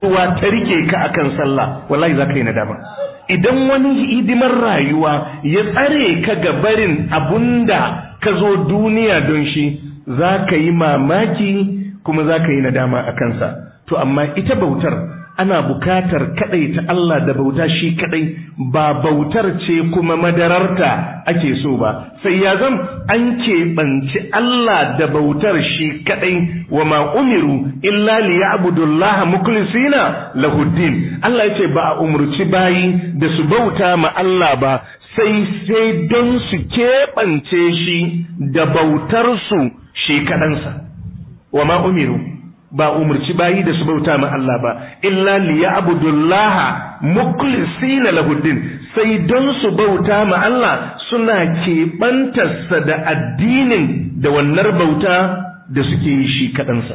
ruwa ta rike ka akan sallah wallahi za ka yi nadama idan wani hidimar rayuwa ya tsare ka ga barin abunda ka zo duniya don shi za ka yi mamaki kuma za ka yi nadama a kansa to amma ita bautar ana bukatar kadai ta Allah da bauta shi kadai ba bautar ce kuma madararta ake so ba sai ya zam an keɓanci Allah da bautar shi kadai wa ma umiru illa li ya'budullaha mukhlisina lahuddin Allah yace ba a umurci bayi da su bauta ma Allah ba sai sai don su keɓance shi da bautar su shi kaɗansa wa ma umiru ba umarci bayi da su bauta ma Allah ba illa liya'budullaha mukhlisina lahuddin sai don su bauta ma Allah suna keɓantarsa da addinin da wannan bauta da suke yi shi kaɗansa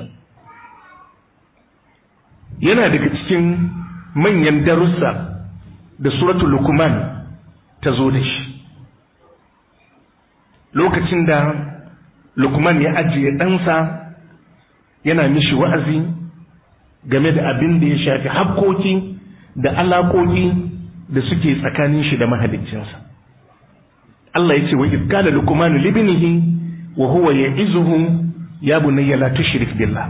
yana daga cikin manyan darussa da suratul lukman ta zo da shi lokacin da lukman ya ajiye ɗansa yana mishi wa'azi game da abin da ya shafi hakkoki da alaƙoƙi da suke tsakanin shi da mahaliccinsa. Allah ya ce wa izkala lukumanu libinihi wa huwa ya izuhu ya bunayya la tushrik billah.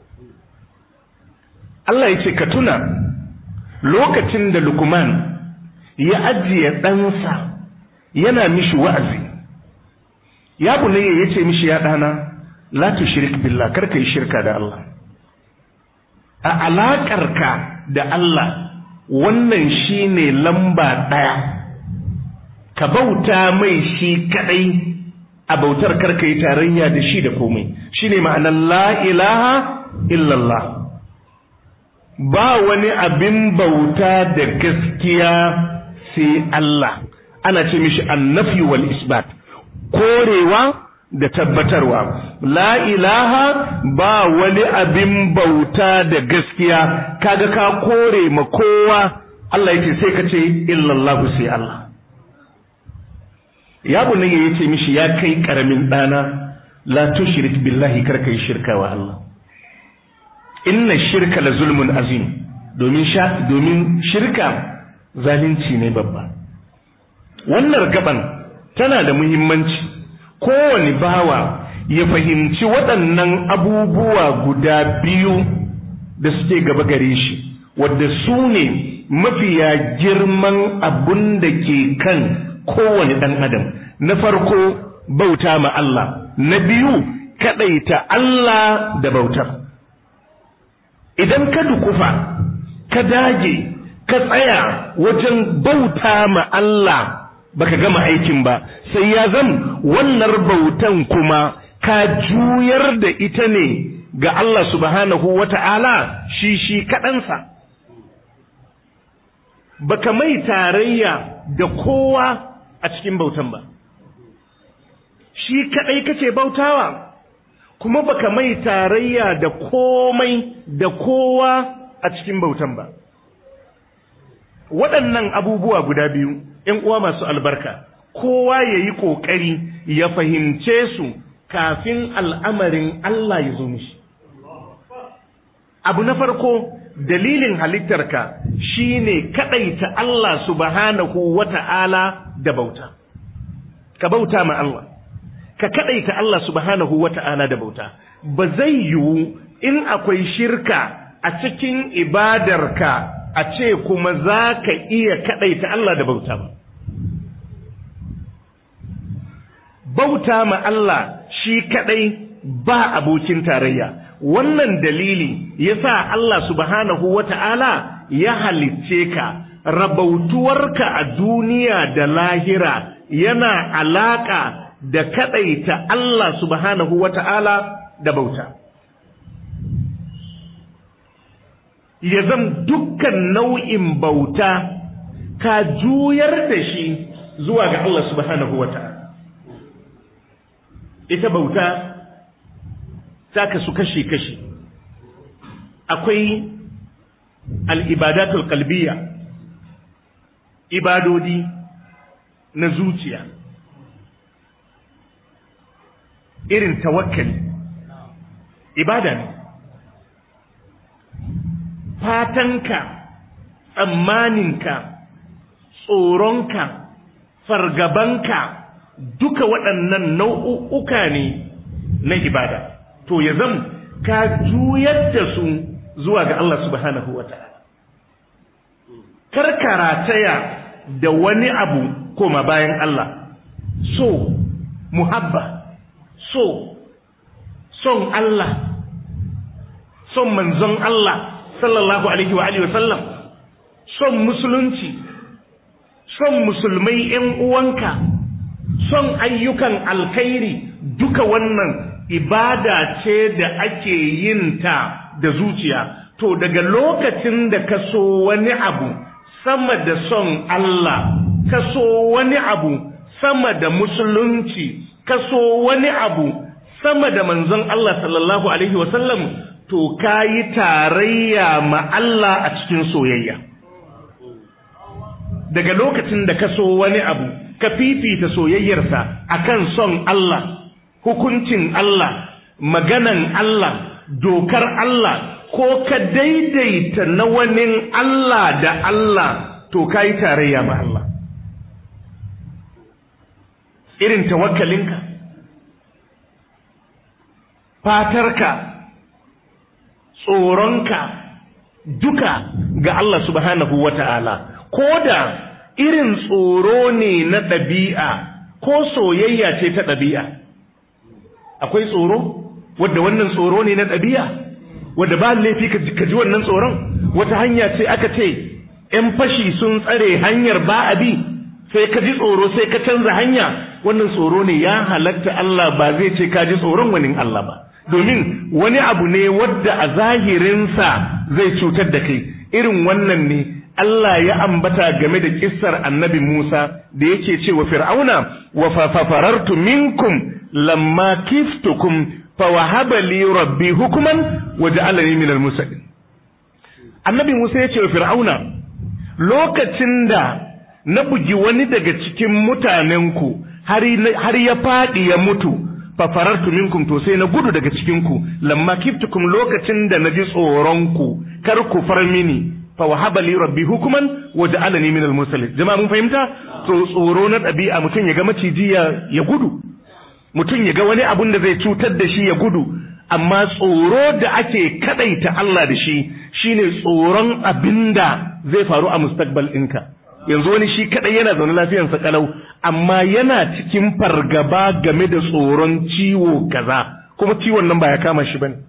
Allah ya ce ka tuna lokacin da lukuman ya ajiye ɗansa yana mishi wa'azi. Ya bunayya ya ce mishi ya ɗana la tushrik billah kar ka yi shirka da Allah a alaƙarka da Allah wannan shine lamba ɗaya ka bauta mai shi kaɗai a bautar kar ka yi tarayya da shi da komai shine ma'anar la ilaha illallah ba wani abin bauta da gaskiya sai Allah ana ce mishi annafi wal isbat korewa da tabbatarwa la ilaha ba wani abin bauta da gaskiya kaga ka kore ma kowa Allah yake sai ka ce illallahu sai Allah ya bunayya yace mishi ya kai karamin dana la tushrik billahi karka yi shirka wa Allah inna shirka la zulmun azim domin sha domin shirka zalunci ne babba wannan gaban tana da muhimmanci kowane bawa ya fahimci waɗannan abubuwa guda biyu da suke gaba gare shi wadda su ne mafiya girman abun da ke kan kowane ɗan adam na farko bauta ma Allah na biyu kaɗaita Allah da bautar idan ka dukufa ka dage ka tsaya wajen bauta ma Allah baka gama aikin ba sai ya zan wannan bautan kuma ka juyar da ita ne ga Allah subhanahu wata'ala shi shi kaɗansa baka mai tarayya da kowa a cikin bautan ba shi kaɗai kace bautawa kuma baka mai tarayya da komai da kowa a cikin bautan ba waɗannan abubuwa guda biyu ‘yan uwa masu albarka, kowa ya yi ƙoƙari ya fahimce su kafin al'amarin Allah ya zo mishi. Abu na farko, dalilin halittarka shi ne kaɗaita Allah subhanahu wa ta'ala da bauta. Ka bauta ma Allah, ka kaɗaita Allah subhanahu wa ta'ala da bauta. Ba zai yiwu in akwai shirka a cikin ibadarka a ce kuma za ka iya kaɗaita Allah da bauta ba. Bauta ma Allah shi kaɗai ba abokin tarayya, wannan dalili ya sa Allah subhanahu wa ta'ala ya halicce ka, rabautuwarka a duniya da lahira yana alaƙa da kaɗaita Allah subhanahu wa ta'ala da bauta. ya zam dukkan nau'in bauta ka juyar da shi zuwa ga Allah subhanahu wa ta'ala. Ita bauta ta kasu kashi-kashi, akwai al'ibadatul kalbiya, ibadodi na zuciya, irin tawakkali, ibada ne. fatanka tsammaninka tsoronka fargabanka duka waɗannan nau'uka ne na ibada to ya zam ka juyar da su zuwa ga Allah subhanahu wa ta'ala karkarataya da wani abu koma bayan Allah so muhabba so son Allah son manzon Allah sallallahu alaihi wa alihi wa sallam son musulunci son musulmai ‘yan uwanka son ayyukan alkhairi duka wannan ibada ce da ake yin ta da zuciya to daga lokacin da ka so wani abu sama da son Allah ka so wani abu sama da musulunci ka so wani abu sama da manzon Allah sallallahu alaihi wasallam to ka yi tarayya ma Allah a cikin soyayya daga lokacin da ka so wani abu ka fifita soyayyarsa akan son Allah hukuncin Allah maganan Allah dokar Allah ko ka daidaita na wani Allah da Allah to ka yi tarayya ma Allah irin tawakkalinka fatarka tsoronka duka ga Allah subhanahu wa ta'ala ko da irin tsoro ne na ɗabi'a ko soyayya ce ta ɗabi'a akwai tsoro wadda wannan tsoro ne na ɗabi'a wadda ba laifi ka ji wannan tsoron wata hanya ce aka ce ‘yan fashi sun tsare hanyar ba a bi sai ka ji tsoro sai ka canza hanya wannan tsoro ne ya halatta Allah ba zai ce ka ji tsoron wani Allah ba domin wani abu ne wadda a zahirinsa zai cutar da kai irin wannan ne Allah ya ambata game da kissar annabi Musa da yake ce wa Fir'auna wa fafarartu minkum lamma kiftukum fa wahaba li rabbi hukuman wa ja'alani minal musallin Annabi Musa ya ce wa Fir'auna lokacin da na bugi wani daga cikin mutanenku har ya faɗi ya mutu fafarartu minkum to sai na gudu daga cikinku lamma kiftukum lokacin da na ji tsoronku kar ku far mini fa wahaba li rabbi hukuman wa ja'alani min al-mursalin jama'a mun fahimta to tsoro na ɗabi'a mutum ya ga maciji ya gudu mutum ya ga wani abun da zai cutar da shi ya gudu amma tsoro da ake kadaita Allah da shi shine tsoron abinda zai faru a mustaqbal ɗinka yanzu wani shi kadai yana zaune lafiyarsa kalau amma yana cikin fargaba game da tsoron ciwo kaza kuma ciwon nan ba ya kama shi bane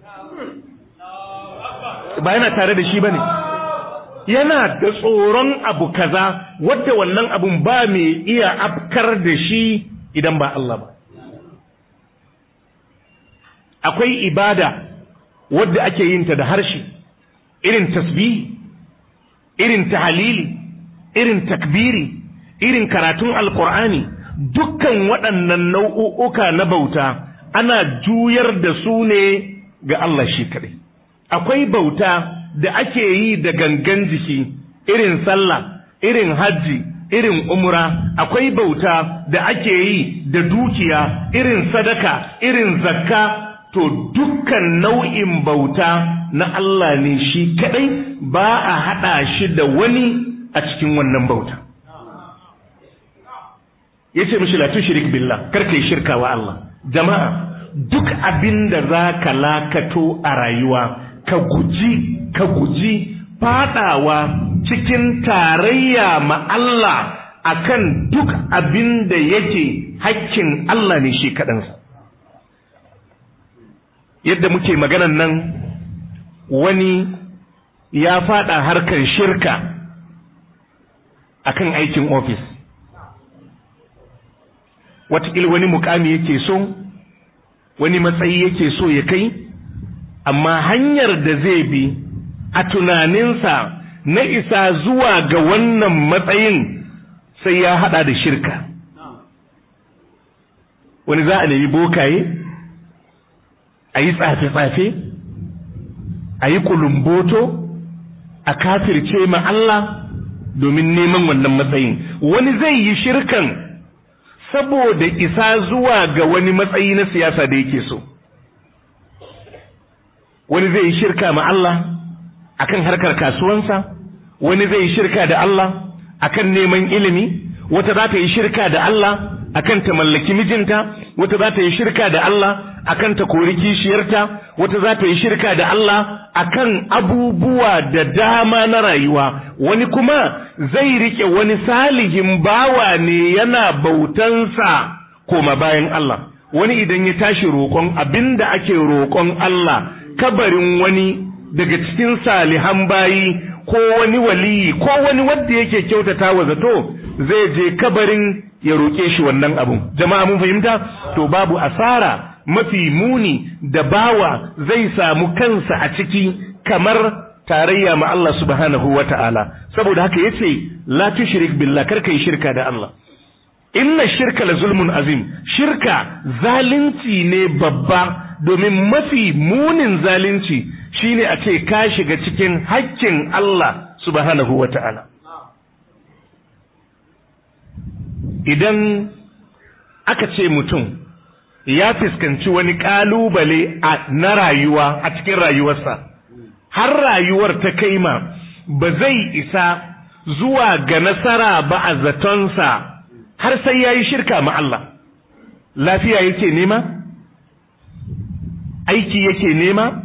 ba yana tare da shi bane yana da tsoron abu kaza wadda wannan abun ba mai iya afkar da shi idan ba Allah ba akwai ibada wadda ake yin ta da harshe irin tasbihi irin tahalili irin takbiri irin karatun alkur'ani dukkan waɗannan nau'uka na bauta ana juyar da su ne ga Allah shi kaɗai akwai bauta da ake yi da gangan jiki irin sallah irin hajji irin umra akwai bauta da ake yi da dukiya irin sadaka irin zakka to dukkan nau'in bauta na Allah ne shi kaɗai ba a haɗa shi da wani a cikin wannan bauta ya ce mishi la tushrik billah karka yi shirka wa Allah jama'a duk abin da za ka lakato a rayuwa ka guji ka guji fadawa cikin tarayya ma Allah akan duk abin da yake hakkin Allah ne shi kaɗansa yadda muke maganan nan wani ya fada harkar shirka akan aikin ofis watakila wani mukami yake so wani matsayi yake so ya kai amma hanyar da zai bi a tunaninsa na isa zuwa ga wannan matsayin sai ya hada da shirka wani za a nemi bokaye a yi tsafe-tsafe a yi kulumboto a kafirce ma Allah domin neman wannan matsayin wani zai yi shirkan saboda isa zuwa ga wani matsayi na siyasa da yake so wani zai yi shirka ma Allah akan harkar kasuwansa wani zai yi shirka da Allah akan neman ilimi wata za ta yi shirka da Allah akan ta mallaki mijinta wata za ta yi shirka da Allah akan ta kori kishiyarta wata za ta yi shirka da Allah akan abubuwa da dama na rayuwa wani kuma zai rike wani salihin bawa ne yana bautansa koma bayan Allah wani idan ya tashi roƙon abinda ake roƙon Allah kabarin wani daga cikin salihan bayi ko wani waliyi ko wani wanda yake kyautata wa zato zai je kabarin ya roƙe shi wannan abun jama'a mun fahimta to babu asara mafi muni da bawa zai samu kansa a ciki kamar tarayya ma Allah subhanahu wata'ala saboda haka yace la tushrik billah kar kai shirka da Allah inna shirka la zulmun azim shirka zalunci ne babba domin mafi munin zalunci shine a ce ka shiga cikin haƙƙin Allah subhanahu wata'ala idan aka ce mutum ya fuskanci wani ƙalubale na rayuwa a cikin rayuwarsa har rayuwar ta kaima ba zai isa zuwa ga nasara ba a zatonsa har sai ya yi shirka ma Allah lafiya yake nema aiki yake nema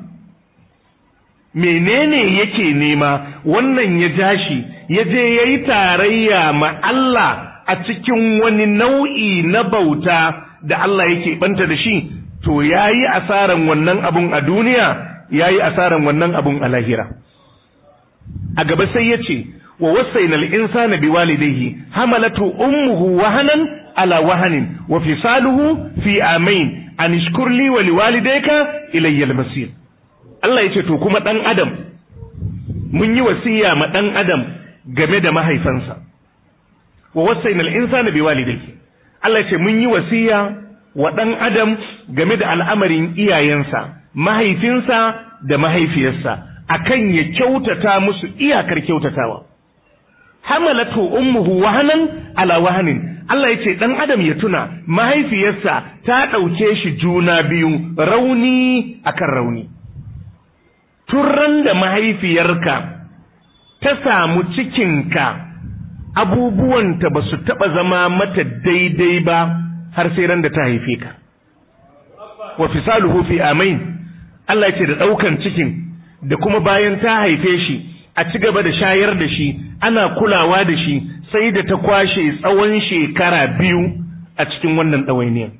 menene yake nema wannan ya jashi ya je ya yi tarayya ma Allah a cikin wani nau'i na bauta da Allah yake banta da shi to ya yi asaran wannan abun a duniya ya yi asaran wannan abun a lahira a gaba sai ya ce wa wasaina al-insana biwalidayhi hamalatu ummuhu wahanan ala wahanin wa fisaluhu fi amain an ishkur li wa liwalidayka ilayya al-masir Allah yace to kuma dan adam mun yi wasiya ma dan adam game da mahaifansa wa wasaina al-insana biwalidayhi Allah yace mun yi wasiya wa dan adam game da al'amarin iyayensa mahaifinsa da mahaifiyarsa akan ya kyautata musu iyakar kyautatawa hamalatu ummuhu wahanan ala wahanin Allah yace dan adam ya tuna mahaifiyarsa ta dauke shi juna biyu rauni akan rauni turran da mahaifiyarka ta samu cikinka abubuwanta ba su taba zama mata daidai ba har sai ran da ta haife ka wa fisaluhu fi amain Allah yace da daukan cikin da kuma bayan ta haife shi a ci gaba da shayar da shi ana kulawa da shi sai da ta kwashe tsawon shekara biyu a cikin wannan ɗawainiyar.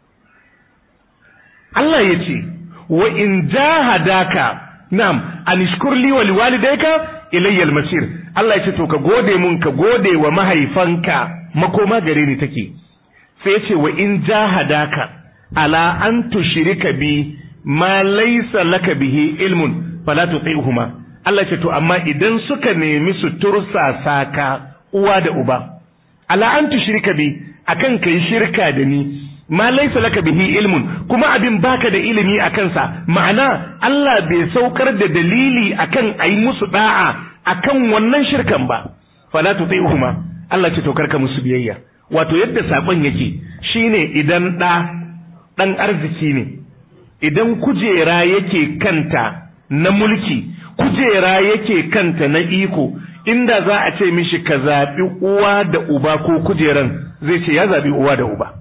Allah ya ce, wa in jahadaka nam anishkur li wa liwalidayka ilayyal masir Allah ya ce to ka gode mun ka gode wa mahaifanka makoma gare ni take sai ya ce wa in jahadaka ala an tushrika bi ma laysa laka bihi ilmun fala tuti'huma Allah ce to amma idan suka nemi su tursasa ka uwa da uba ala an tushrika bi akan kai shirka da ni ma laysa laka bihi ilmun kuma abin baka da ilimi akan sa ma'ana Allah bai saukar da dalili akan ayi musu da'a akan wannan shirkan ba fala tuti'huma Allah ce to karka musu biyayya wato yadda sakon yake shine idan da dan arziki ne idan kujera yake kanta na mulki kujera yake kanta na iko inda za a ce mishi ka zaɓi uwa da uba ko kujeran zai ce ya zaɓi uwa da uba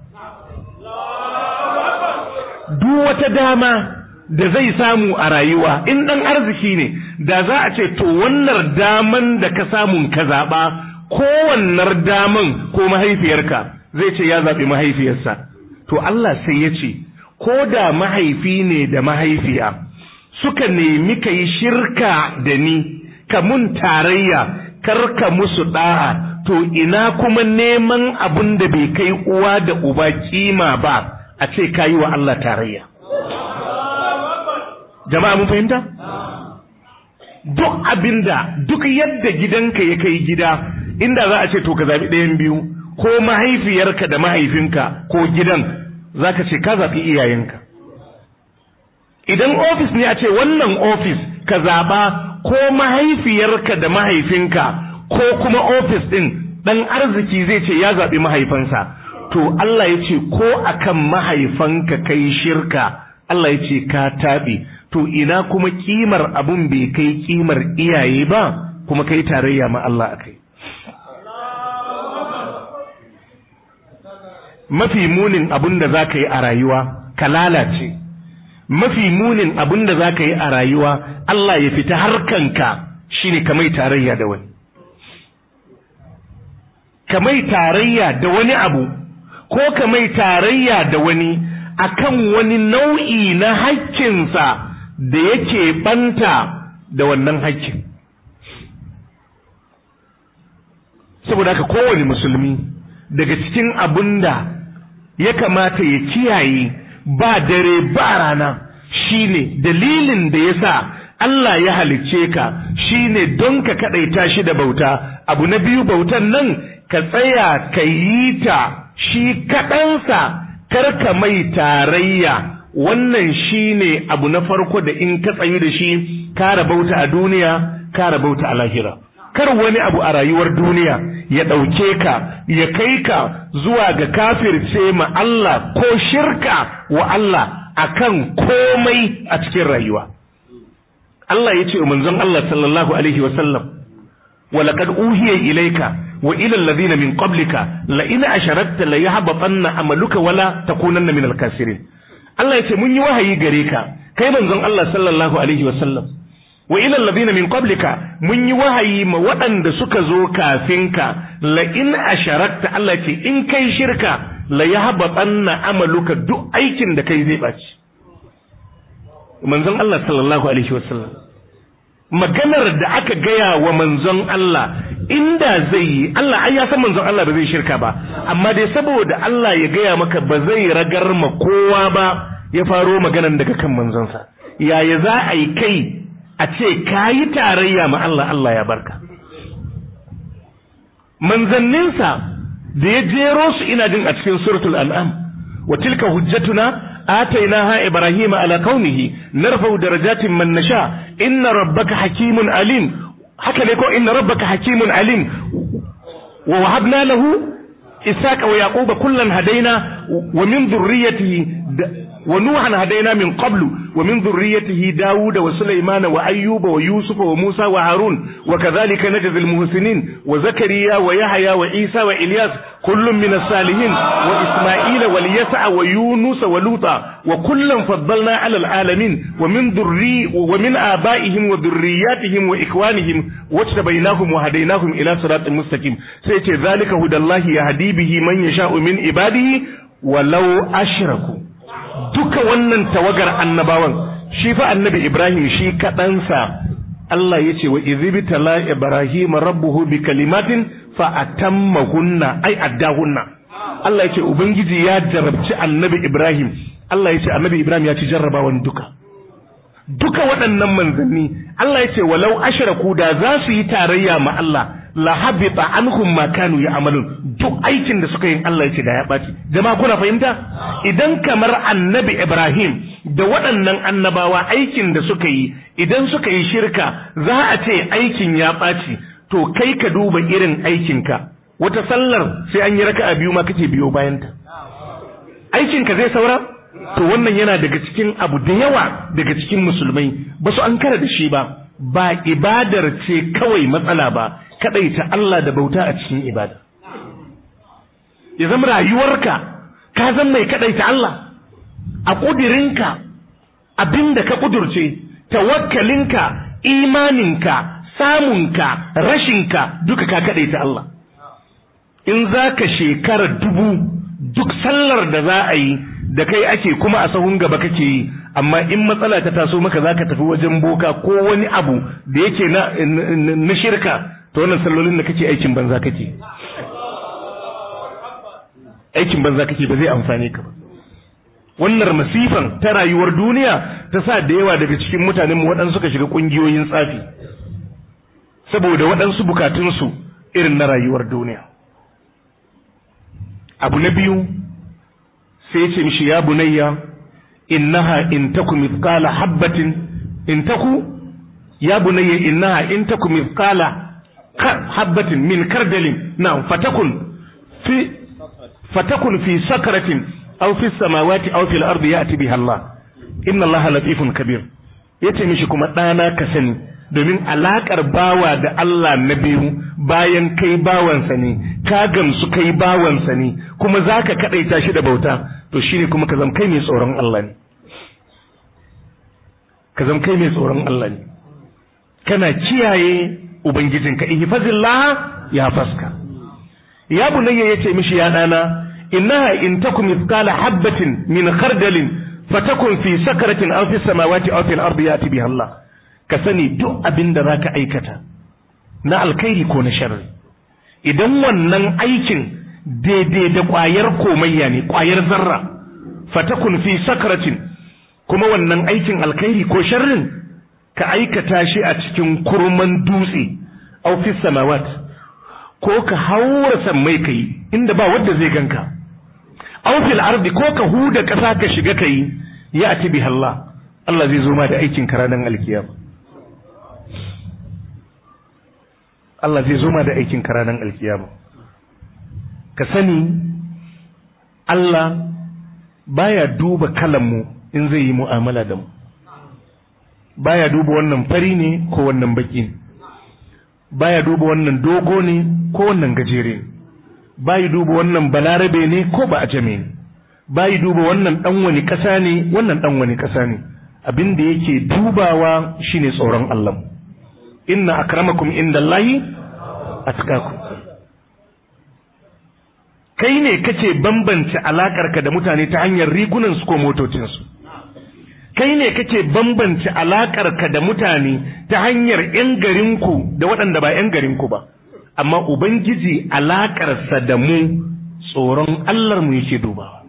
duk wata dama da zai samu a rayuwa in ɗan arziki ne da za a ce to wannan daman da ka samun ka zaɓa kowannar daman ko mahaifiyarka zai ce ya zaɓi mahaifiyarsa to Allah sai ya ce ko da mahaifi ne da mahaifiya suka nemi ka yi shirka da ni ka mun tarayya kar ka musu ɗa'a to ina kuma neman abin da bai kai uwa da uba kima ba a ce ka yi wa Allah tarayya jama'a mun fahimta duk abinda duk yadda gidanka ya kai gida inda za a ce to ka zaɓi ɗayan biyu ko mahaifiyarka da mahaifinka ko gidan za ka ce ka zaɓi iyayenka idan ofis ne a ce wannan ofis ka zaɓa ko mahaifiyarka da mahaifinka ko kuma ofis ɗin ɗan arziki zai ce ya zaɓi mahaifansa to Allah ya ce ko akan mahaifanka kai shirka Allah ya ce ka taɓe to ina kuma kimar abun bai kai kimar iyaye ba kuma kai tarayya ma Allah akai mafi munin abun da za ka yi a rayuwa ka lalace mafi munin abun da za ka yi a rayuwa Allah ya fita harkanka shine ka mai tarayya da wani ka mai tarayya da wani abu ko ka mai tarayya da wani akan wani nau'i na haƙƙinsa da yake banta da wannan haƙƙin saboda haka kowane musulmi daga cikin abun da ya kamata ya kiyaye ba dare ba rana shine dalilin da ya sa Allah ya halicce ka shine don ka kaɗaita shi da bauta abu na biyu bautan nan ka tsaya ka yi ta shi kaɗansa karka mai tarayya wannan shine abu na farko da in ka tsayu da shi ka rabauta a duniya ka rabauta a lahira kar wani abu a rayuwar duniya ya ɗauke ka ya kai ka zuwa ga kafirce ma Allah ko shirka wa Allah akan komai a cikin rayuwa Allah ya ce wa manzon Allah sallallahu alaihi wasallam wa laqad uhiya ilayka wa ila alladhina min qablika la in asharakta la yahbatanna amaluka wala takunanna min al-kasirin Allah ya ce mun yi wahayi gare ka kai manzon Allah sallallahu alaihi wasallam wa ila alladhina min qablika mun yi wahayi ma waɗanda suka zo kafin ka la in asharakta Allah ce in kai shirka la yahbatanna amaluka duk aikin da kai zai baci manzon Allah sallallahu alaihi wasallam maganar da aka gaya wa manzon Allah inda zai yi Allah ai ya san manzon Allah ba zai shirka ba amma dai saboda Allah ya gaya maka ba zai ragar ma kowa ba ya faro maganan daga kan manzonsa yaya za a yi kai a ce ka yi tarayya ma Allah Allah ya barka manzanninsa da ya jero su ina jin a cikin suratul an'am wa tilka hujjatuna آتيناها إبراهيم على قومه نرفع درجات من نشاء إن ربك حكيم عليم حكى لكم إن ربك حكيم عليم ووهبنا له إساك ويعقوب كلا هدينا ومن ذريته ونوحا هدينا من قبل ومن ذريته داود وسليمان وأيوب ويوسف وموسى وهارون وكذلك نجزي المحسنين وزكريا ويحيى وعيسى وإلياس كل من الصالحين وإسماعيل واليسع ويونس ولوطا وكلا فضلنا على العالمين ومن ذري ومن آبائهم وذرياتهم وإخوانهم واجتبيناهم وهديناهم إلى صراط مستقيم سيتي ذلك هدى الله يهدي به من يشاء من عباده ولو أشركوا duka wannan tawagar annabawan shi fa annabi Ibrahim shi kaɗansa Allah ya ce wa izibtala Ibrahim rabbuhu bi kalimatin fa atammahunna ai addahunna Allah ya ce ubangiji ya jarabci annabi Ibrahim Allah ya ce annabi Ibrahim ya ci jarrabawan duka duka waɗannan manzanni Allah ya ce walau ashraku da za su yi tarayya ma Allah la habita anhum ma kanu ya'malun duk aikin da suka yi Allah ya ce da ya ɓaci jama'a kuna fahimta idan kamar annabi Ibrahim da waɗannan annabawa aikin da suka yi idan suka yi shirka za a ce aikin ya ɓaci to kai ka duba irin aikinka wata sallar sai an yi raka'a biyu ma kake biyo bayanta aikinka zai saura to wannan yana daga cikin abu da yawa daga cikin musulmai ba su an kara da shi ba ba ibadar ce kawai matsala ba kadaita Allah da bauta a cikin ibada ya zama rayuwarka ka zan mai kadaita Allah a kudirinka abinda ka kudurce tawakkalinka imaninka samunka rashinka duka ka kadaita Allah in za ka shekara dubu duk sallar da za a yi da kai ake kuma a sahun gaba kake yi amma in matsala ta taso maka za ka tafi wajen boka ko wani abu da yake na shirka ta wannan sallolin da kake aikin banza kake aikin banza kake ba zai amfane ka ba wannan masifan ta rayuwar duniya ta sa da yawa daga cikin mutanen mu waɗansu suka shiga ƙungiyoyin tsafi saboda waɗansu bukatunsu irin na rayuwar duniya abu na biyu sai ce mishi ya bunayya innaha in taku mithqala habbatin in taku ya bunayya innaha in taku mithqala habbatin min kardalin na fatakun fi fatakun fi sakratin aw fi samawati aw fil ardi ya'ti biha Allah inna Allah latifun kabir ya ce mishi kuma ɗana ka sani domin alaƙar bawa da Allah na biyu bayan kai bawansa ne ka gamsu kai bawansa ne kuma za ka kaɗaita shi da bauta to shi ne kuma ka zama kai mai tsoron Allah ne ka zama kai mai tsoron Allah ne kana kiyaye ubangijinka ihfazillah ya faska ya bunayya yace mishi ya dana innaha in takum mithqala habatin min khardalin fatakun fi sakratin aw fi samawati aw fil ardi yati biha Allah ka sani duk abinda zaka aikata na alkhairi ko na sharri idan wannan aikin daidai da kwayar komayya ne kwayar zarra fatakun fi sakratin kuma wannan aikin alkhairi ko sharrin ka aikata shi a cikin kurman dutse aw fi samawat ko ka haura sammai kai inda ba wanda zai ganka aw fil ardi ko ka huda kasa ka shiga kai ya ati bi Allah Allah zai zo ma da aikin ka ranar alkiyama Allah zai zo ma da aikin ka ranar alkiyama ka sani Allah baya duba kalan mu in zai yi mu'amala da mu baya duba wannan fari ne ko wannan baki ne baya duba wannan dogo ne ko wannan gajere ne bayi duba wannan balarabe ne ko ba ajame ne bayi duba wannan dan wani kasa ne wannan dan wani kasa ne abin da yake dubawa shine tsoron Allah inna akramakum indallahi atqakum kai ne kace bambance alakarka da mutane ta hanyar rigunan su ko motocin su kai ne kake bambance alakarka da mutane ta hanyar 'yan garinku da waɗanda ba 'yan garinku ba amma ubangiji alakarsa da mu tsoron Allah mu yake dubawa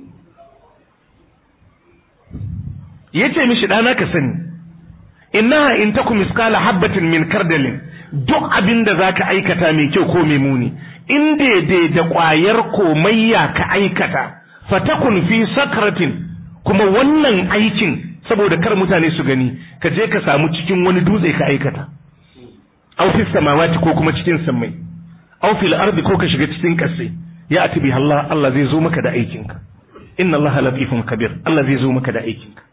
yace mishi ɗana ka sani innaha in takum miskala habbatin min kardalin duk abin da zaka aikata mai kyau ko mai muni in daidai da ƙwayar komayya ka aikata fatakun fi sakratin kuma wannan aikin saboda kar mutane su gani ka je ka samu cikin wani dutse ka aikata aw fi samawati ko kuma cikin sammai aw fil ardi ko ka shiga cikin kasai ya ati bi Allah Allah zai zo maka da aikinka inna Allah latifun kabir Allah zai zo maka da aikinka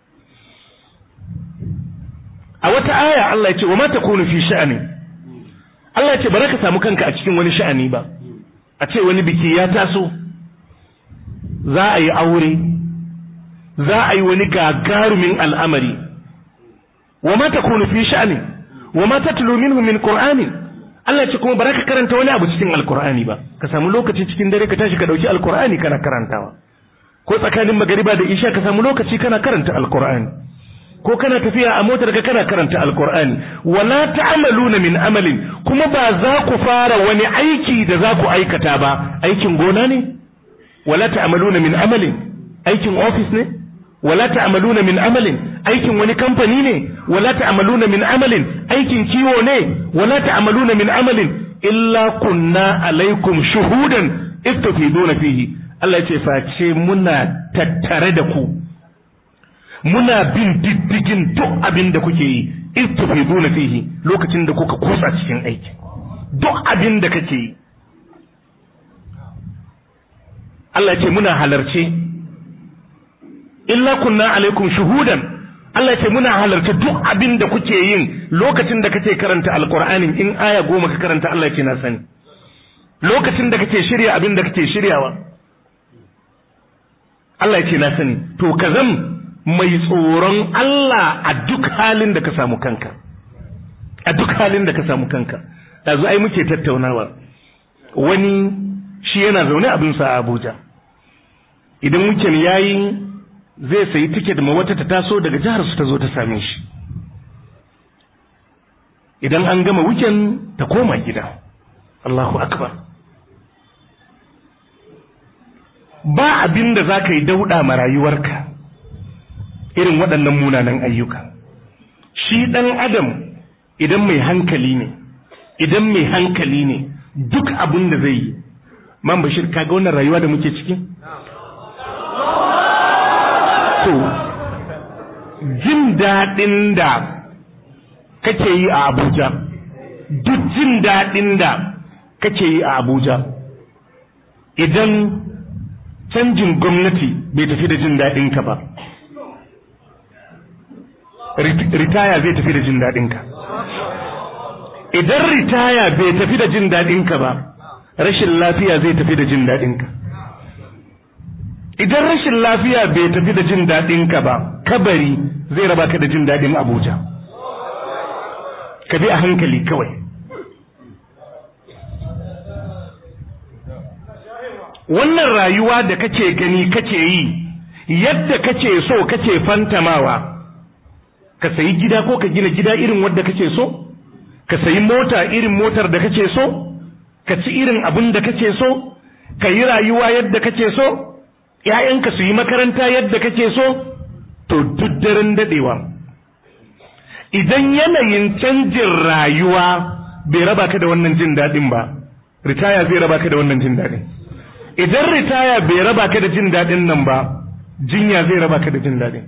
a wata aya Allah ya ce wa ma takunu fi sha'ani Allah ya ce ba ka samu kanka a cikin wani sha'ani ba a ce wani biki ya taso za a yi aure za a yi wani gagarumin al'amari wa ma takunu fi sha'ani wa ma tatlu minhu min qur'ani Allah ya ce kuma baraka karanta wani abu cikin alqur'ani ba ka samu lokaci cikin dare ka tashi ka dauki alqur'ani kana karantawa ko tsakanin magariba da isha ka samu lokaci kana karanta alqur'ani ko kana tafiya a motar ka kana karanta alqur'ani wala ta'maluna min amalin kuma ba za ku fara wani aiki da za ku aikata ba aikin gona ne wala ta'maluna min amalin aikin office ne wala ta'maluna min amalin aikin wani kamfani ne wala ta'maluna min amalin aikin kiwo ne wala ta'maluna min amalin illa kunna alaikum shuhudan istafiduna fihi Allah ce face muna tattare da ku muna bin diddigin duk abin da kuke yi istafiduna fihi lokacin da kuka kusa cikin aiki duk abin da kake yi Allah ce muna halarce illa kunna alaikum shuhudan Allah ce muna halarta duk abin da kuke yin lokacin da kake karanta alqur'anin in aya goma ka karanta Allah ce na sani lokacin da kake shirya abin da kake shiryawa Allah ce na sani to ka zam mai tsoron Allah a duk halin da ka samu kanka a duk halin da ka samu kanka yanzu ai muke tattaunawa wani shi yana zaune abinsa a Abuja idan weekend yayi zai sayi tiket ma wata ta taso daga jihar su ta zo ta same shi idan an gama weekend ta koma gida Allahu akbar ba abin da za ka yi dauɗa ma rayuwarka irin waɗannan munanan ayyuka shi ɗan adam idan mai hankali ne idan mai hankali ne duk abin da zai yi man bashir kaga wannan rayuwa da muke ciki to jin daɗin da kake yi a abuja duk jin daɗin da kake yi a abuja idan canjin gwamnati bai tafi da jin daɗinka ba ritaya zai tafi da jin daɗinka idan ritaya bai tafi da jin daɗinka ba rashin lafiya zai tafi da jin daɗinka idan rashin lafiya bai tafi da jin daɗinka ba kabari zai raba ka da jin daɗin abuja ka bi a hankali kawai wannan rayuwa da kake gani kake yi yadda kake so kake fantamawa ka sayi gida ko ka gina gida irin wadda kake so ka sayi mota irin motar da kake so ka ci irin abin da kake so ka yi rayuwa yadda kake so ‘ya'yanka su yi makaranta yadda kake so to duk daren daɗewa idan yanayin canjin rayuwa bai raba ka da wannan jin daɗin ba ritaya zai raba ka da wannan jin daɗin idan ritaya bai raba ka da jin daɗin nan ba jinya zai raba ka da jin daɗin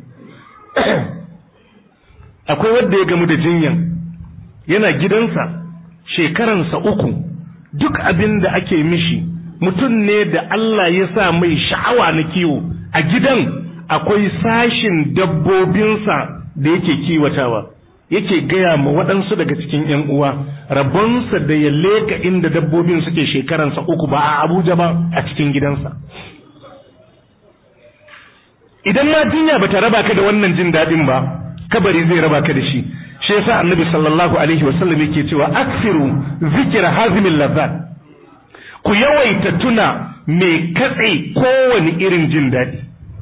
akwai wanda ya gamu da jinyan yana gidansa shekaransa uku duk abin da ake mishi mutum ne da Allah ya sa mai sha'awa na kiwo a gidan akwai sashin dabbobinsa da yake kiwatawa yake gaya ma waɗansu daga cikin ‘yan uwa rabonsa da ya leka inda dabbobin suke shekaransa uku ba a abuja ba a cikin gidansa idan ma jinya ba ta raba ka da wannan jin daɗin ba kabari zai raba ka da shi shi yasa annabi sallallahu alaihi wasallam yake cewa aksiru zikira hazimin lazzat ku yawaita tuna mai katse kowane irin jin daɗi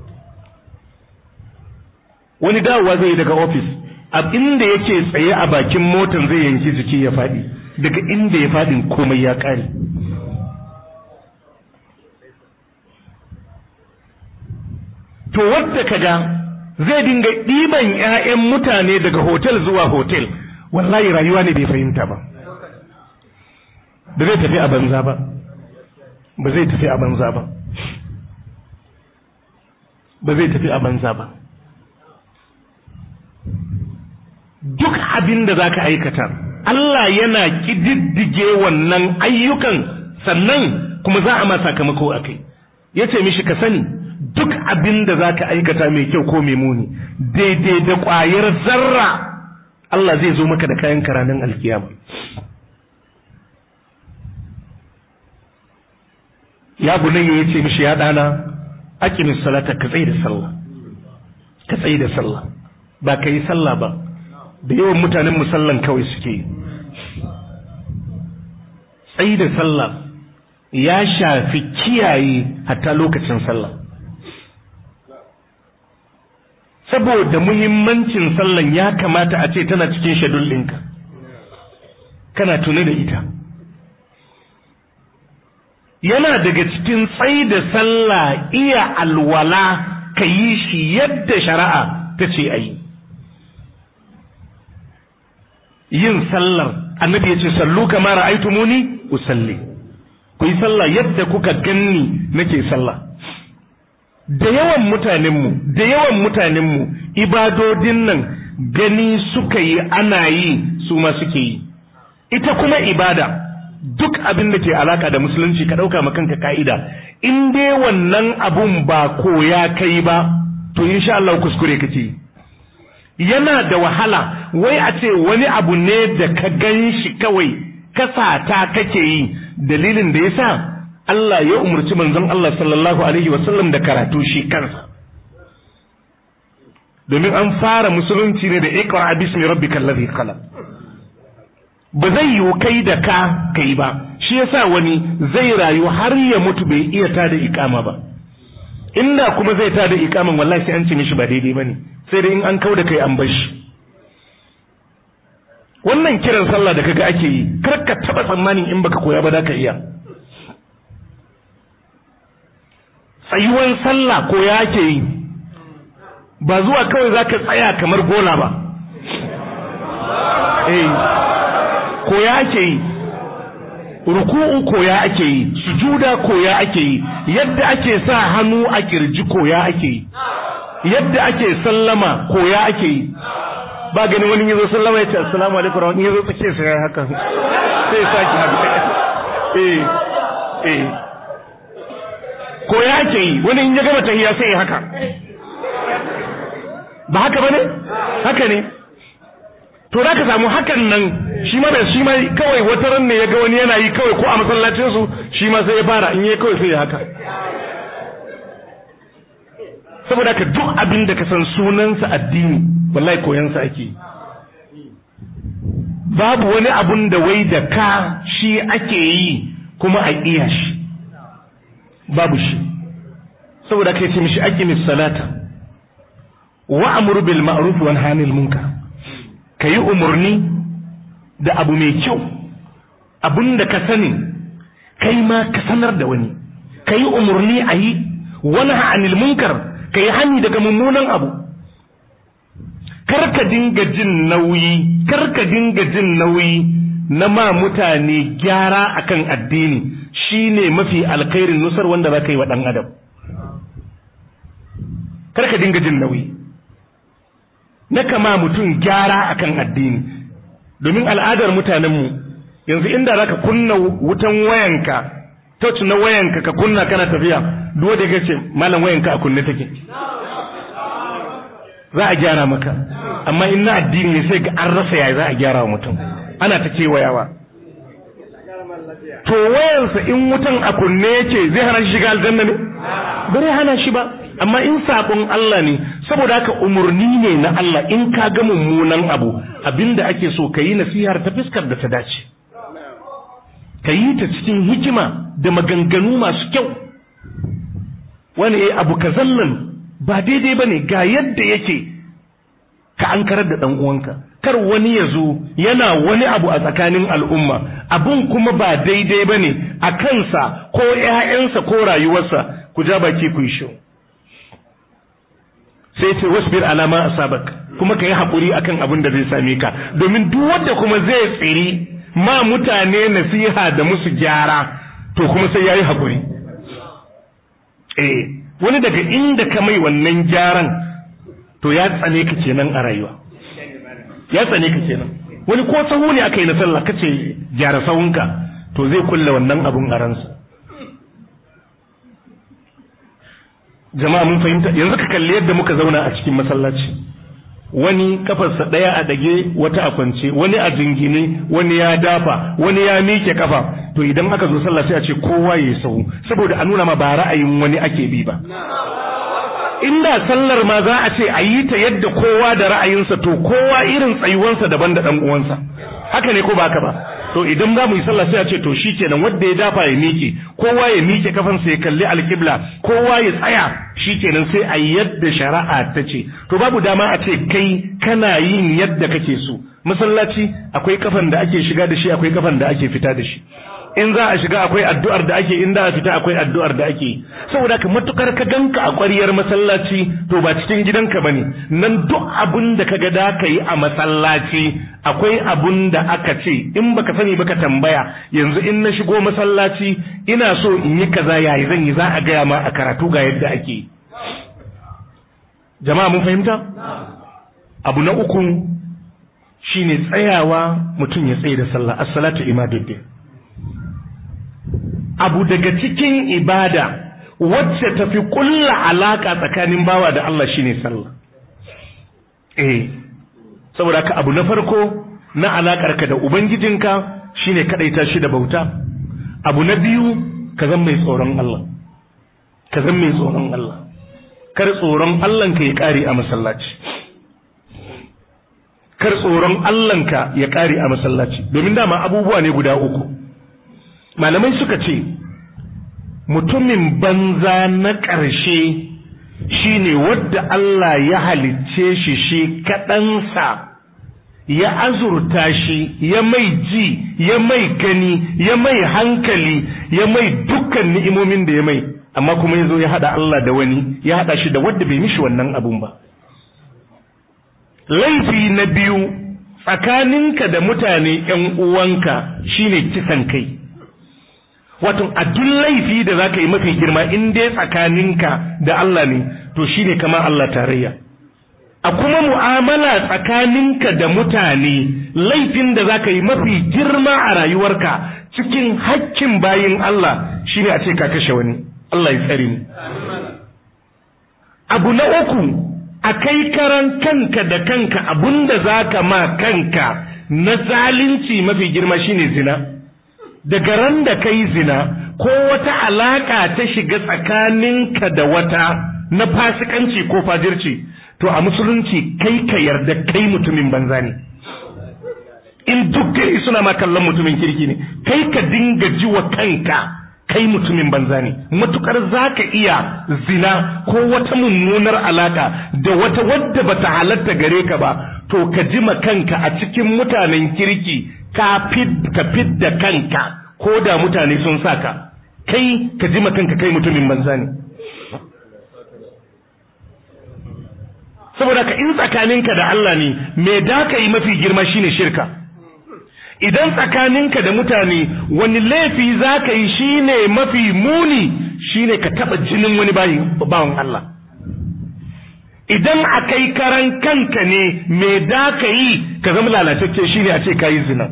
wani dawowa zai yi daga ofis a inda yake tsaye a bakin motan zai yanki jiki ya faɗi daga inda ya faɗin komai ya ƙare to wadda kaga zai dinga ɗiban 'ya'yan mutane daga hotel zuwa hotel wallahi rayuwa ne bai fahimta ba ba zai tafi a banza ba ba zai tafi a banza ba ba zai tafi a banza ba duk abin da za ka aikata Allah yana ƙididdige wannan ayyukan sannan kuma za a ma sakamako a kai ya ce mishi ka sani duk abin da za ka aikata mai kyau ko mai muni daidai da ƙwayar zarra Allah zai zo maka da kayan karanin alkiyama ya bunayya ya ce mishi ya ɗana aqimis salata ka tsaye da sallah ka tsaye da sallah ba ka yi sallah ba da yawan mutanen musallan kawai suke tsayi da sallah ya shafi kiyaye hatta lokacin sallah saboda muhimmancin sallan ya kamata a ce tana cikin shadul ɗinka kana tuni da ita yana daga cikin tsayi da sallah iya alwala ka yi shi yadda shari'a ta ce a yi yin sallar annabi ya ce sallu kama ra'aytumuni usalli ku yi sallah yadda kuka ganni nake sallah da yawan mutanenmu da yawan mutanenmu ibadodin nan gani suka yi ana yi su ma suke yi ita kuma ibada duk abin da ke alaka da musulunci ka ɗauka ma kanka ka'ida in dai wannan abun ba koya kai ba to insha Allah kuskure kake yi yana da wahala wai a ce wani abu ne da ka gan shi kawai kasata kake yi dalilin da yasa Allah ya umarci manzon Allah sallallahu alaihi wasallam da karatu shi kansa domin an fara musulunci ne da iqra bismi rabbikal ladhi khalaq ba zai yiwu kai da ka kai ba shi yasa wani zai rayu har ya mutu bai iya tada ikama ba inda kuma zai tada ikaman wallahi sai an ce mishi ba daidai bane sai dai in an kauda kai an bar shi wannan kiran sallah da kaga ake yi kar ka taba tsammanin in baka koya ba za ka iya tsayuwan sallah koya ake yi ba zuwa kawai za ka tsaya kamar gola ba eh koya ake yi ruku'u koya ake yi sujuda koya ake yi yadda ake sa hannu a kirji koya ake yi yadda ake sallama koya ake yi ba gani wani yazo sallama ya ce assalamu alaikum wani yazo tsake sai haka sai saki haka eh eh koya ake yi wani in ya gama tahiyya sai haka ba haka bane haka ne to da ka samu hakan nan shi ma da shi ma kawai wata ran ne ya ga wani yana yi kawai ko a masallacin su shi ma sai ya fara in yi kawai sai ya haka saboda ka duk abin da ka san sunansa addini wallahi koyansa ake yi babu wani abun da wai da ka shi ake yi kuma a iya shi babu shi saboda kai ce mishi aqimi salata wa amru bil ma'ruf wa nahy anil munkar kayi umurni da abu mai kyau abun da ka sani kai ma ka sanar da wani kayi umurni a yi wa nahy anil munkar kayi hani daga mummunan abu karka dinga jin nauyi karka dinga jin nauyi na ma mutane gyara akan addini shine mafi alkhairin nusar wanda za ka yi wa ɗan adam karka dinga jin nauyi na kama mutum gyara akan addini domin al'adar mutanenmu yanzu inda za ka kunna wutan wayanka touch na wayanka ka kunna kana tafiya duk da ce malam wayanka a kunne take za a gyara maka amma in na addini ne sai ga an rasa yaya za a gyara wa mutum ana ta kewayawa to wayansa in wutan a kunne yake zai hana shi shiga aljanna ne bare hana shi ba amma in sabon Allah ne saboda haka umurni ne na Allah in ka ga mummunan abu abinda ake so ka yi nasihar ta fiskar da ta dace ka yi ta cikin hikima da maganganu masu kyau wani abu kazan nan ba daidai ba ne ga yadda yake ka an karar da ɗan uwanka kar wani ya zo yana wani abu a tsakanin al'umma abun kuma ba daidai ba ne a kansa ko ‘ya'yansa ko rayuwarsa ku ja baki ku yi shi sai ce wasbir alama a sabak kuma ka yi haƙuri akan abin da zai same ka domin duk wanda kuma zai tsiri ma mutane nasiha da musu gyara to kuma sai ya yi haƙuri eh wani daga inda ka mai wannan gyaran to ya tsane ka kenan a rayuwa ya tsane ka kenan wani ko sahu ne aka yi na sallah kace gyara sahunka to zai kulle wannan abun a ransa jama'a mun fahimta yanzu ka kalli yadda muka zauna a cikin masallaci wani kafarsa ɗaya a dage wata a kwance wani a jingine wani ya dafa wani ya miƙe kafa to idan aka zo sallah sai a ce kowa ya sahu saboda a nuna ma ba ra'ayin wani ake bi ba inda sallar ma za a ce a yi ta yadda kowa da ra'ayinsa to kowa irin tsayuwansa daban da ɗan uwansa haka ne ko ba haka ba to idan za mu yi sallah sai a ce to shikenan wanda ya dafa ya miƙe kowa ya miƙe kafansa ya kalli alƙibla kowa ya tsaya shikenan sai a yadda shari'a ta ce to babu dama a ce kai kana yin yadda kake so masallaci akwai kafan da ake shiga da shi akwai kafan da ake fita da shi in za a shiga akwai addu'ar da ake in za a fita akwai addu'ar da ake saboda ka matukar ka ganka a ƙwariyar masallaci to ba cikin gidanka bane nan duk abun da kaga da ka yi a masallaci akwai abun da aka ce in baka sani baka tambaya yanzu in na shigo masallaci ina so in yi kaza yayi zan yi za a gaya ma a karatu ga yadda ake jama'a mun fahimta abu na uku shine tsayawa mutum ya tsaye da sallah as-salatu imaduddin abu daga cikin ibada wacce tafi kulla alaka tsakanin bawa da Allah shine sallah eh saboda ka abu na farko na alakar ka da ubangijinka shine kadaita shi da bauta abu na biyu ka zan mai tsoron Allah ka zan mai tsoron Allah kar tsoron Allah ka ya kare a masallaci kar tsoron Allah ka ya kare a masallaci domin dama abubuwa ne guda uku malamai suka ce mutumin banza na ƙarshe shine wadda Allah ya halicce shi shi kaɗansa ya azurta shi ya mai ji ya mai gani ya mai hankali ya mai dukkan ni'imomin da ya mai amma kuma ya zo ya haɗa Allah da wani ya haɗa shi da wadda bai mishi wannan abun ba laifi na biyu tsakaninka da mutane ‘yan uwanka shine kisan kai wato a duk laifi da za ka yi mafi girma in dai tsakaninka da Allah ne to shine kama Allah tarayya a kuma mu'amala tsakaninka da mutane laifin da za ka yi mafi girma a rayuwarka cikin hakkin bayin Allah shine a ce ka kashe wani Allah ya tsare mu abu na uku a kai karan kanka da kanka abunda za ka ma kanka na zalunci mafi girma shine zina daga ran da kai zina ko wata alaka ta shiga tsakaninka da wata na fasikanci ko fajirci to a musulunci kai ka yarda kai mutumin banza ne in duk gari suna ma kallon mutumin kirki ne kai ka dinga ji wa kanka kai mutumin banza ne matukar za ka iya zina ko wata mummunar alaka da wata wadda bata halatta gare ka ba to ka ji ma kanka a cikin mutanen kirki ka fidda kanka ko da mutane sun saka kai ka ji ma kanka kai mutumin banza ne saboda ka in tsakaninka da Allah ne me da ka yi mafi girma shine shirka idan tsakaninka da mutane wani laifi za ka yi shine mafi muni shine ka taba jinin wani bawan Allah idan a kai karan kanka ne me da ka yi ka zama lalatacce shine a ce ka yi zina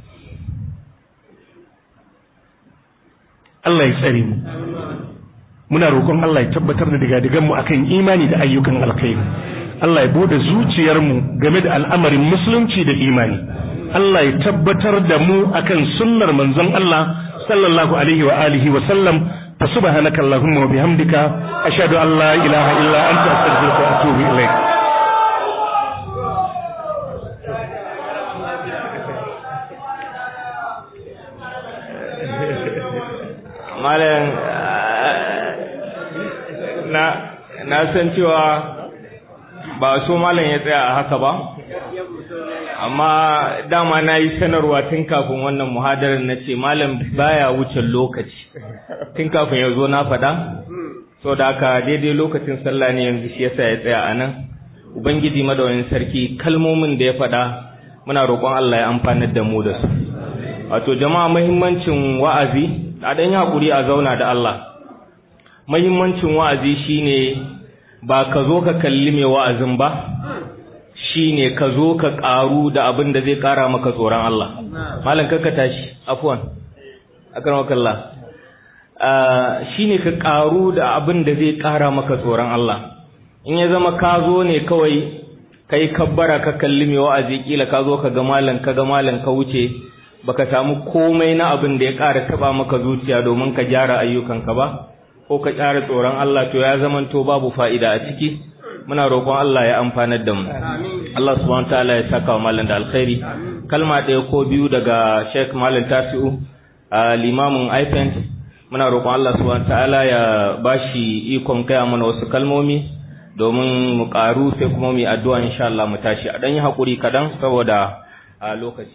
Allah ya tsare mu muna roƙon Allah ya tabbatar da digadigan mu akan imani da ayyukan alkhairi Allah ya bude zuciyar mu game da al'amarin musulunci da imani Allah ya tabbatar da mu akan sunnar manzon Allah sallallahu alaihi wa alihi wa sallam fa subhanaka allahumma wa bihamdika ashhadu an la ilaha illa anta astaghfiruka wa atubu ilaik malam na na san cewa ba so malam ya tsaya a haka ba amma dama na yi sanarwa tun kafin wannan muhadarar na ce malam baya wuce lokaci tun kafin ya zo na faɗa so da haka daidai lokacin sallah ne yanzu shi yasa ya tsaya a nan ubangiji madawayin sarki kalmomin da ya faɗa muna roƙon Allah ya amfanar da mu da su wato jama'a muhimmancin wa'azi a ɗan yi haƙuri a zauna da Allah muhimmancin wa'azi shine ba ka zo ka kalli mai wa'azin ba shine ka zo ka ƙaru da abin da zai ƙara maka tsoron Allah malam kakka tashi afwan akramakallah shine ka ƙaru da abin da zai ƙara maka tsoron Allah in ya zama ka zo ne kawai kai kabbara ka kalli mai wa'azi kila ka zo ka ga malam ka ga malam ka wuce baka samu komai na abin da ya ƙara taba maka zuciya domin ka gyara ayyukanka ba ko ka ƙara tsoron Allah to ya zamanto babu fa'ida a ciki muna roƙon Allah ya amfanar da mu Allah subhanahu ta'ala ya saka wa malam da alkhairi kalma ɗaya ko biyu daga Sheikh Malam Tasi'u limamin IPENT muna roƙon Allah subhanahu ta'ala ya bashi ikon kai mana wasu kalmomi domin mu ƙaru sai kuma mu yi addu'a insha Allah mu tashi a dan yi hakuri kadan saboda a lokaci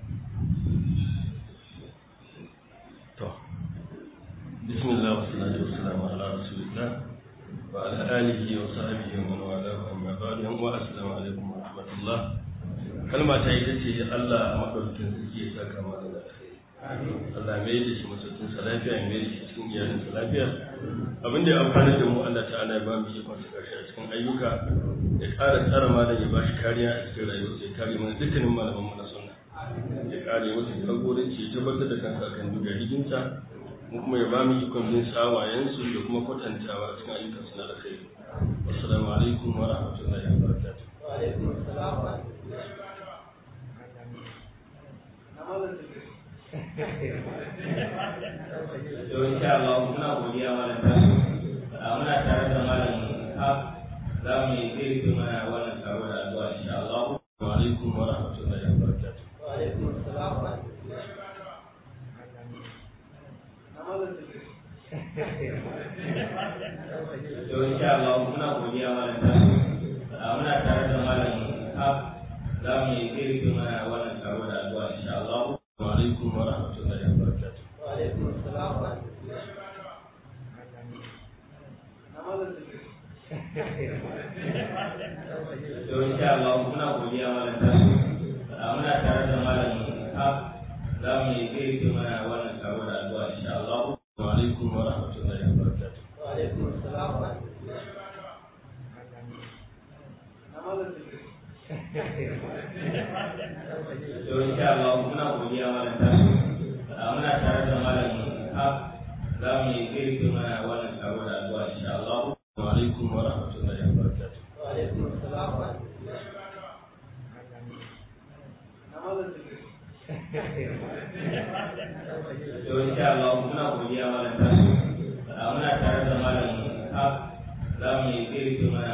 بسم الله والصلاة والسلام على رسول الله وعلى آله وصحبه ومن والاه أما بعد السلام عليكم ورحمة الله kalma ta ita ce Allah maɗaukin sarki ya saka mana da Allah mai da shi masaukin sa lafiya mai da shi cikin iyalin sa lafiya abin da ya amfana da mu Allah ta'ala ya ba mu ikon sa karshe a cikin ayyuka ya ƙara tsara malam ya ba shi kariya a cikin rayuwar ya kare mana dukkanin malaman mu na sunna ya kare wasu jagoranci ya tabbatar da kansa akan duka hikinta mu kuma ya ba mu ikon bin sawayensu da kuma kwatantawa a cikin ayyukan su na alkhairi assalamu alaikum wa rahmatullahi wa barakatuh Yau insha Allah muna godiya malam tasu muna tare da malam Haf za mu yi tsirki mana wannan taro da addu'a insha Allah. wa alaikum wa rahmatullahi wa barakatuh Yau insha Allah muna godiya malam tasu muna tare da malam Haf za mu yi tsirki mana wannan taro da addu'a insha Allah. wa alaikum wa rahmatullahi wa barakatuh Yau insha Allah muna godiya malam tasu muna tare da malam Haf za mu yi tsirki mana wannan taro da addu'a insha Allah. wa alaikum wa rahmatullahi wa barakatuh Yau insha Allah muna godiya malam tasu muna tare da malam Haf za mu yi tsirki mana wannan taro da addu'a insha Allah. wa alaikum wa rahmatullahi wa barakatuh godiya malam tasu muna tare da malam ha za mu yi tsiri mana